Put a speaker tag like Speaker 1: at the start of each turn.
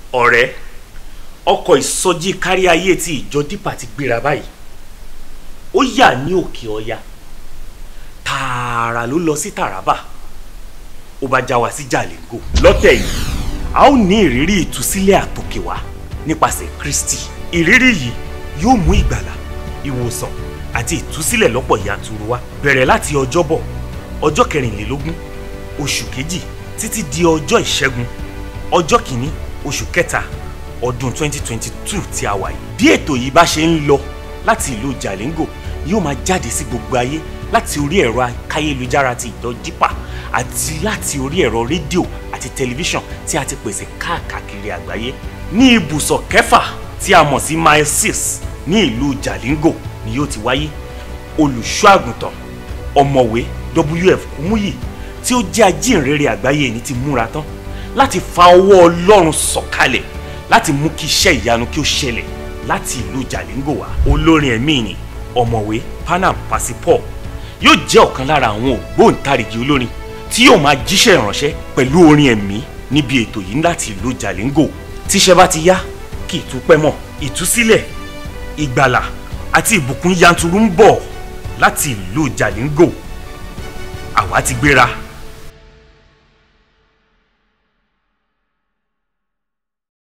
Speaker 1: ọ̀rẹ́ ọkọ̀ ìsọjí kárí ayé tí ìjọ dípà ti gbéra báyìí ó yà ní òkè ọya tààrà ló lọ sí Taraba ó bá já wa sí Jalingo lọ́tẹ̀ yìí a ó ní ìrírí ìtúsílẹ̀ àtòkè wá nípasẹ̀ Kristi ìrírí yìí yóò mú ìgbàlà ìwòsàn àti ìtúsílẹ̀ lọ́pọ̀ yanturu wá bẹ̀rẹ̀ láti ọjọ́bọ̀ ọjọ́ kẹrìnlélógún oṣù kejì títí di ọjọ́ ìṣẹ́gun ọjọ́ kìíní oṣù kẹta ọdún 2022 tí a wà yìí bí ètò yìí bá ṣe ń lọ láti ìlú Jalingo yóò máa jáde sí gbogbo ayé láti orí ẹ̀rọ akáyélujára ti ìjọ dípà àti láti orí ẹ̀rọ rédíò àti tẹlifíṣàn tí a ti pèsè káàkiri àgbáyé ní ibùsọ̀ kẹfà tí a mọ̀ sí mile six ní ìlú Jalingo ni yóò ti wáyé olùṣọ́ àgùntàn ọ̀mọ̀wé WF Kúmúyì tí ó jẹ́ ajínrere àgbáyé ní ti múra tán láti fa ọwọ́ Ọlọ́run sọ̀kalẹ̀ láti mú kí iṣẹ́ ìyanu kí ó ṣẹlẹ̀ láti ìlú Jalingo wá olórin ẹ̀mí ni ọ̀mọ̀wé Panam Pasipo yóò jẹ́ ọ̀kan lára àwọn ògbóǹtarìgì olórin tí yóò máa jíṣẹ́ ìránṣẹ́ pẹ̀lú orin ẹ̀mí níbi ètò yìí láti ìlú Jalingo tíṣẹ́ bá ti yá kí ìtúpẹ́ mọ̀ ìtúsílẹ̀ ìgbàlà àti ìbùkún yanturu ń bọ̀ láti ìlú Jalingo àwa ti gbéra